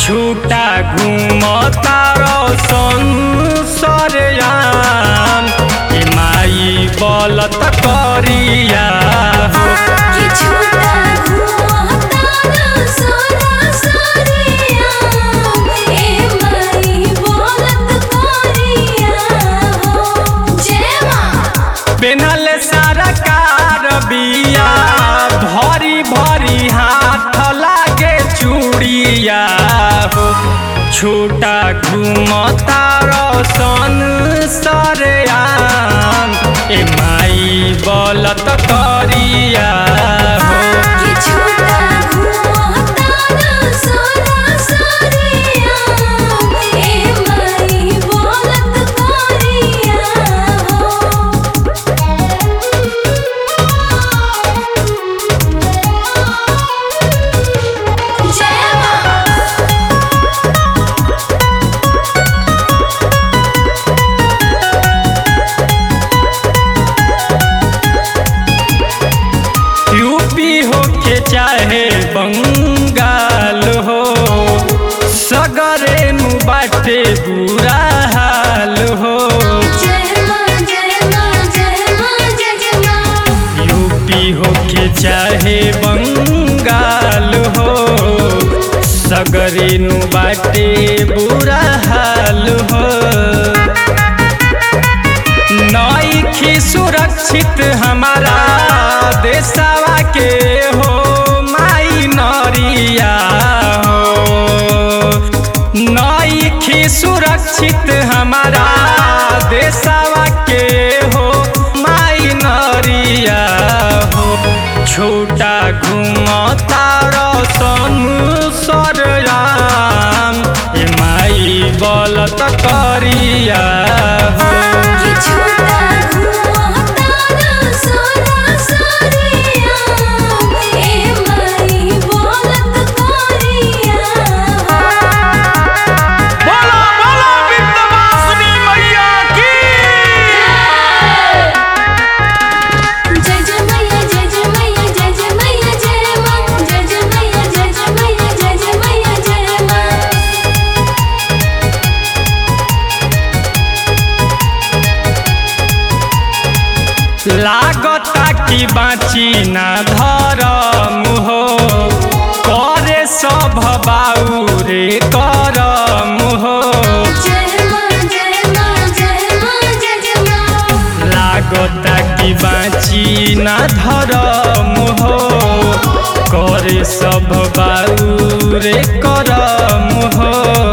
छूटा घूमता संसरयाम ए माई बलत करिया हो कि छूटा घुमता सोना सरिया ए माई बोलत करिया हो जय मां पेनल सारा कार बिया भरी भरी हाथ लागे चूड़िया हो छोटा घूमता रसन सरयाम ए माई बलत करिया हो कि छूटा घुमता सोना सरिया ए माई बोलत करिया हो जय मां यूपी हो के चाहे बंगाल हो सगरे नु बाटे बुरा हाल हो जय मां जय मां जय मां जय जय मां यूपी हो के चाहे बंगाल हो सगरे नु बाटे बुरा हाल हो नईखी सुरक्षित हमारा देशवा के हो माई नरिया हो नईखी सुरक्षित हमारा देशवा के हो माई नरिया हो छोटा घूमता रसन सरयाम ए माई बलत करिया हो कि छूटा घुमता सोना सरिया ए माई बोलत करिया बोलो बोलो विंध्यवासिनी मैया की जय जय मैया जय जय मैया जय जय मैया जय मां जय जय मैया जय जय मैया जय जय मैया जय मां लागता कि बाँची ना धरम हो करे सब बाउरे करम हो जय मां जय मां जय मां जय जय मां लागता कि बाँची ना धरम हो करे सब बाउरे करम हो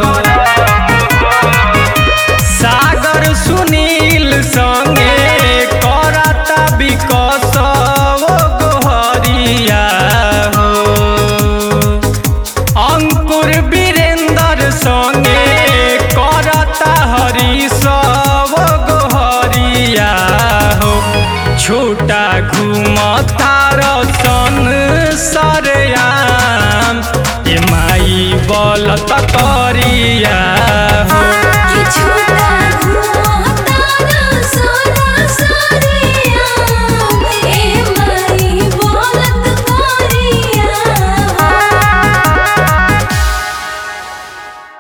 सागर सुनील संगे करता विकस ओ गोहरिया हो अंकुर वीरेंद्र संगे करता हरीश ओ गोहरिया हो छोटा घूमता रसन सरयाम ए माई बलत करिया